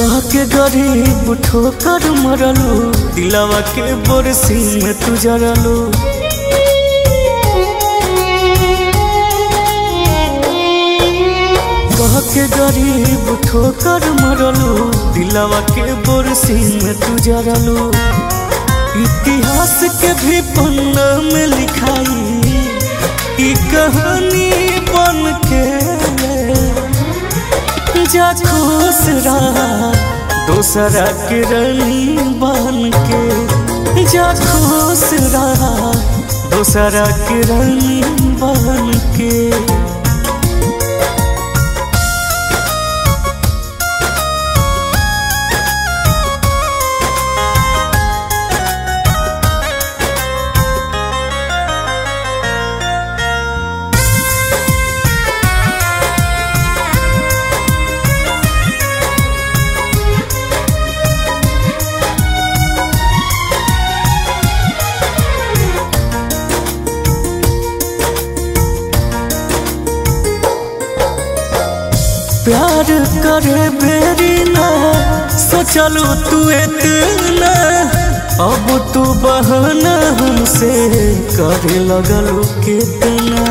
कह के गरीब ठोकर मरलू दिलावा के बरसी में तू जरलू कह के गरीब ठोकर मरलू दिलावा के बरसी में तू जरलू इतिहास के भी पन्ना में लिखाई ई कहानी बन के जा खुश रहा दोसरा के रानी बन के जा खुश रहा दोसरा के रानी बन के प्यार करे बेरी ना सोचलू तू इतना अब तू बहाना हमसे करे लगलू कितना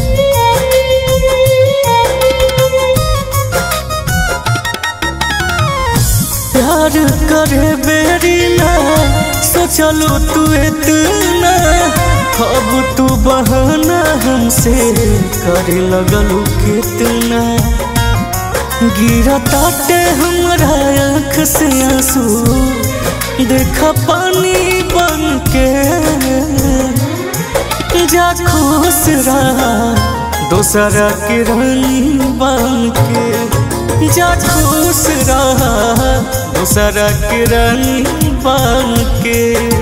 प्यार करे बेरी ना सोचलू तू इतना अब तू बहाना हमसे करे लगलू कितना गिरा ताटे हमरा आँख से आंसू देखा पानी बन के जा खुश रहा दोसरा के रानी बन के जा खुश रहा दोसरा के रानी बन के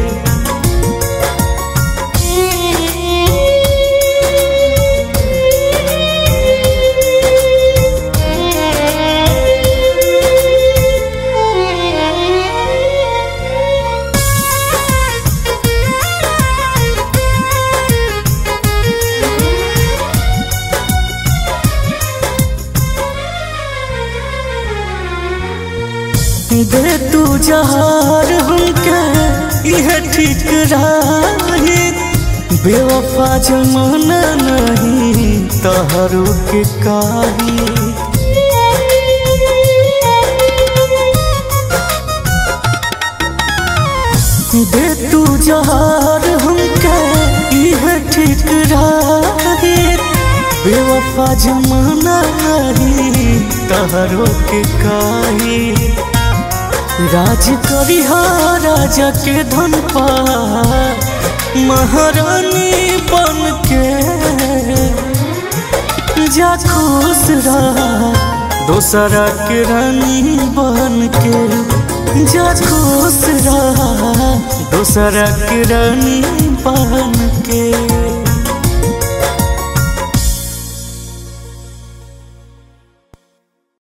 दे तू जहार हमके यह ठीक रही बेवफा जमाना नहीं तहरू के काही दे तू जहार हमके यह ठीक रही बेवफा जमाना नहीं तहरू के काही राज करी राजा के धन पा महारानी बन के जा खुश रहा दोसरा के रानी बन के जा खुश रहा दोसरा के रानी बन के